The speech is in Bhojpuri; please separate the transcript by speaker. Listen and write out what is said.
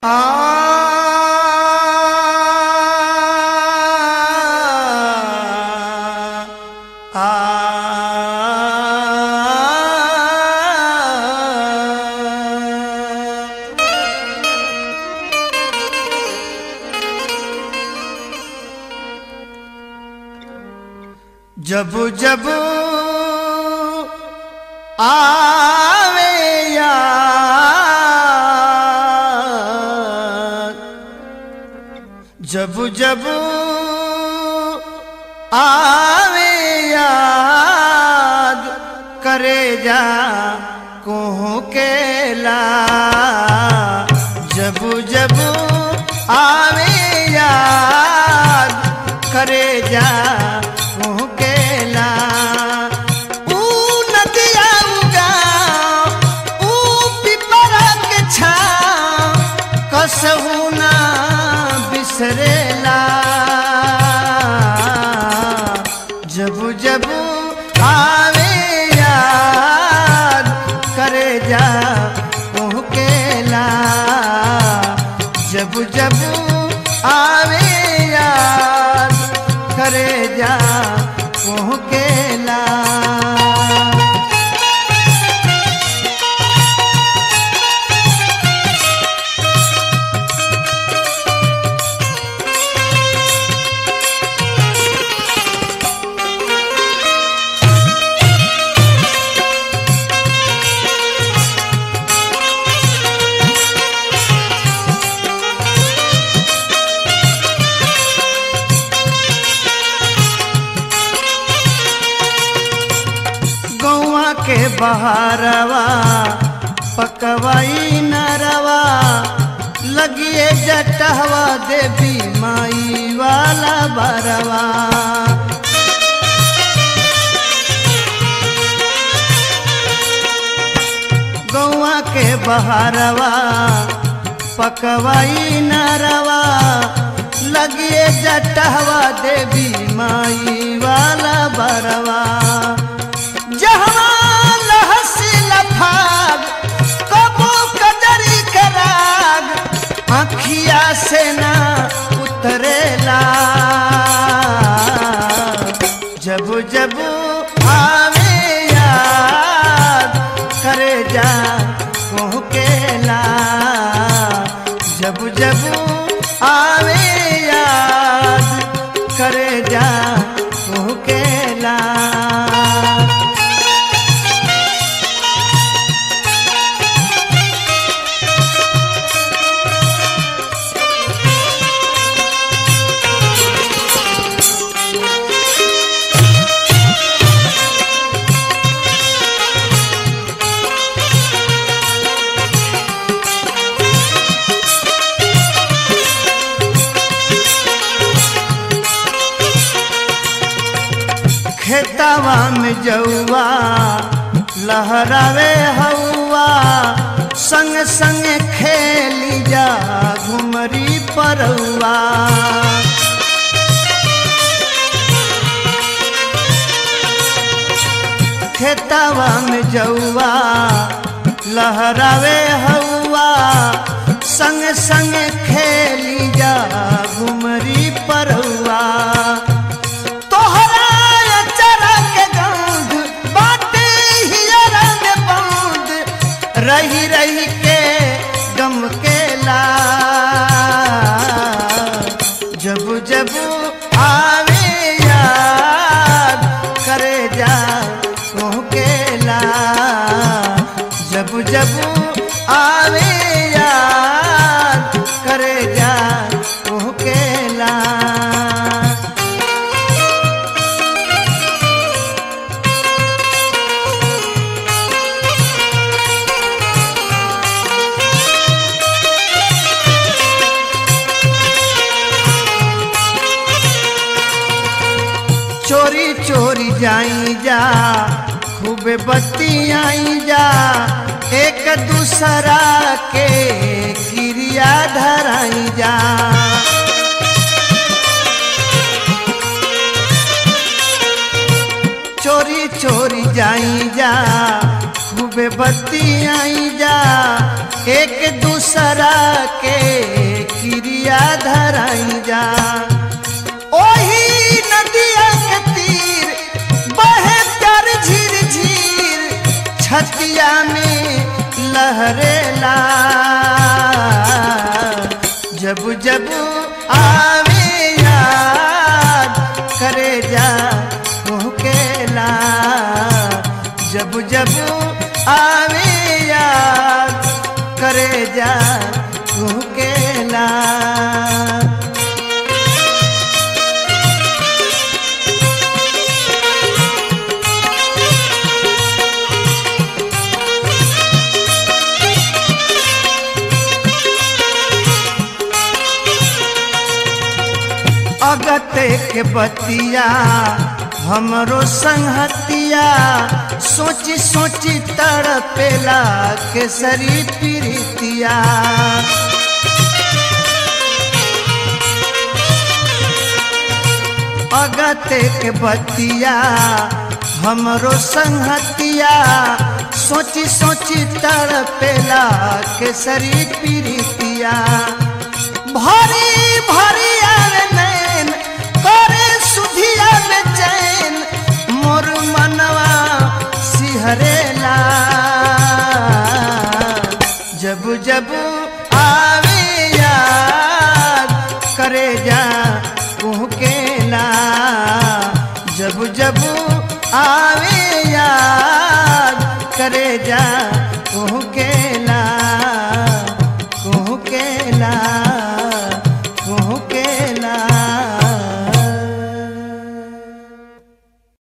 Speaker 1: जब जब आवे याद जब जब आवे याद करे जा कोह केला जब जब आवे याद करे जा कोह केला ऊ नदिया उगा ऊ पिपरा के छाव कसहू ना बिसरेला जब जब आवे याद करे जा केला जब जब आवे याद करे जा केला गौआ के बहारवा पकवाई नरवा लगिए जटहवा देवी माई वाला बरवा गौआ के बहारवा पकवाई नरवा लगिए जटहवा देवी माई वाला बरवा जहवा लहसी लफाग कबो कदरी कराग आखिया से ना उतरेला जब जब आवे याद करे जा केला जब जब आवे याद करे जा केला खेतवा में जौआ लहरावे हौआ संग संग खेली जा घुमरी परौआ खेतवा में जौआ लहरावे हौआ संग संग खेली जा घुमरी परौआ तोहरा अचरा के गंध बाटे हियरा में बंद रही रही के गम केला जब जब आवे याद करे जा केला जब जब आवे याद करे जा केला चोरी चोरी जाई जा खूबे बत्ती आई जा एक दूसरा के क्रिया धराई जा चोरी चोरी जाई जा खूबे बतियाई जा एक दूसरा के क्रिया धराई जा ओही नदिया के तीर बहे प्यार झीर झीर छतिया में लहरेला जब जब आवे याद करे जा मुहकेला जब जब आवे याद करे जा मुहकेला अगते के बतिया हमरो संहतिया सोची सोची तड़पेला केसरी प्रीतिया अगते के बतिया हमरो संहतिया सोची सोची तड़पेला केसरी प्रीतिया भरी भरी आवे नैन करे सुधिया में चैन मोर मनवा सिहरेला जब जब आवे याद करे जा कुहकेला जब जब आवे याद करे जा